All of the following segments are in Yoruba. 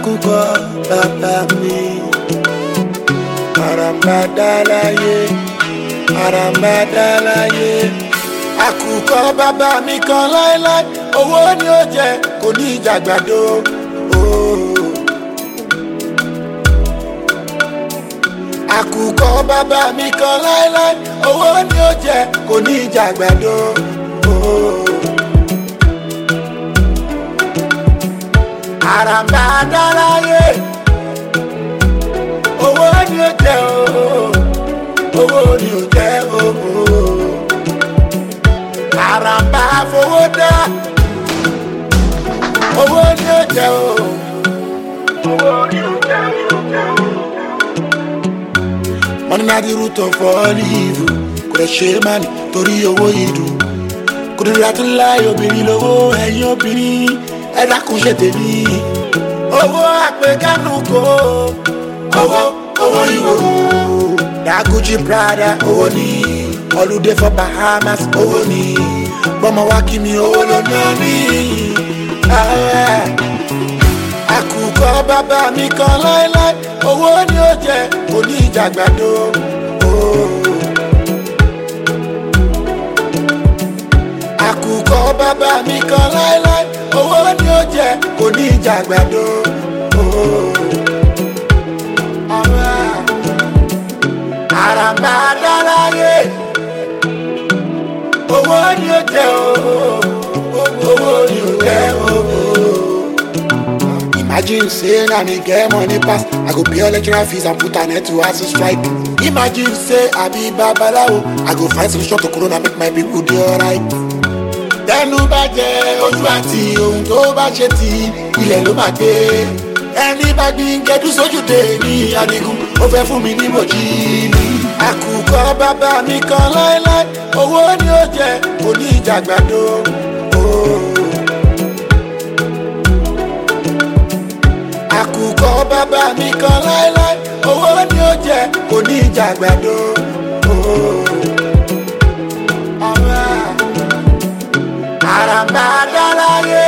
àkùkọ bàbá mi àràmbàdà láyé àràmbàdà láyé àkùkọ bàbá mi kan láéláé owó ni ó jẹ kò ní ìjàgbàdo. Oh. àkùkọ bàbá mi kan láéláé owó ni ó jẹ kò ní ìjàgbàdo. Oh. àràmbà dáláyé owó ni ó jẹ ooo owó ni ó jẹ ooo àràmbà fowó dá owó ni ó jẹ ooo owó ni ó jẹ ooo. money na the root of all evil kò lè ṣe é má ní torí owó ìdùn kò lè ra tó láì obìnrin lówó ẹ̀yìn obìnrin ẹ dákun ṣe tèmi. owó àpèkánu kò owó owó ìwòrò. daguji prada owó ni holiday for bahamas owó ni bọ́mọ wá kí mi owó ló ná ní. àkùkọ bàbá mi kan láéláé owó ni ó jẹ kò ní ìjàgbàdo. àkùkọ bàbá mi kan láéláé owó ni ó jẹ kò ní ìjàgbàdo. àràmbà dáláyé owó ni ó jẹ owó ni ó jẹ Imagine say na me get money pass, I go pay all lecturer fees and put an end to hustle strike. Imagine say I be babalawo, I go find solution to corona make my people dey alright tẹnu bá jẹ ojú àti ohun tó bá ṣe ti ilẹ̀ ló máa gbé ẹni bá gbin gẹdú sójúde ní adigun ó fẹ́ fún mi ní mòjì ní. àkùkọ bàbá mi kan láéláé owó ni ó jẹ òní ìjàgbàdo. àkùkọ bàbá mi kan láéláé owó ni ó jẹ òní ìjàgbàdo. àràmbà dáláyé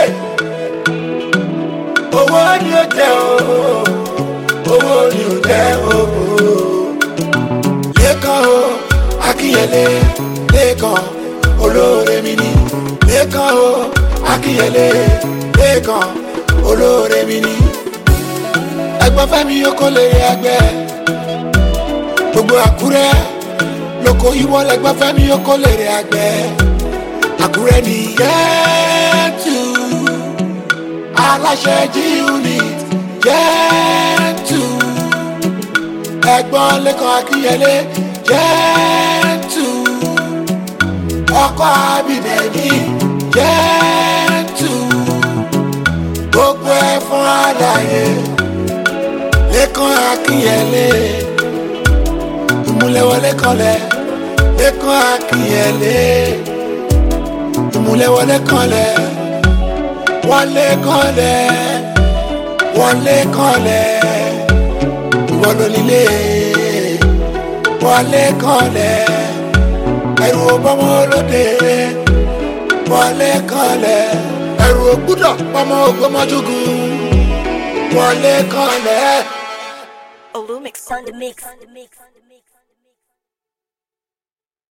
owó ni ó jẹ ooo owó ni ó jẹ ooo. lẹ́kàn o akínyẹlé lẹ́kàn olóore mi ni lẹ́kàn o akínyẹlé lẹ́kàn olóore mi ni. ẹgbọ́n fẹ́mi yókò lè ẹgbẹ́ gbogbo àkúrẹ́ lóko ìwọ lẹ́gbọ́n fẹ́mi yókò lè ẹgbẹ́ àkúrẹ́ ní yẹ́tù aláṣẹ jí unit yẹ́tù ẹ̀gbọ́n lẹ́kọ̀ọ́ akínyẹlé yẹ́tù ọkọ̀ abidẹ̀mí yẹ́tù gbogbo ẹ̀ fún àlàyé lẹ́kọ̀ọ́ akínyẹlé ìmúlẹ̀wọlé kọlẹ̀ lẹ́kọ̀ọ́ akínyẹlé ìmúlẹ̀wọlé kanlẹ̀ wọlé kanlẹ̀ wọlé kanlẹ̀ ìwọ ló nílé wọlé kanlẹ̀ ẹrù ọbọmọ olóde wọlé kanlẹ̀ ẹrù ògbúdọ̀ pọmọ ògbómọjúgùn wọlé kanlẹ̀. Olumix on the mix.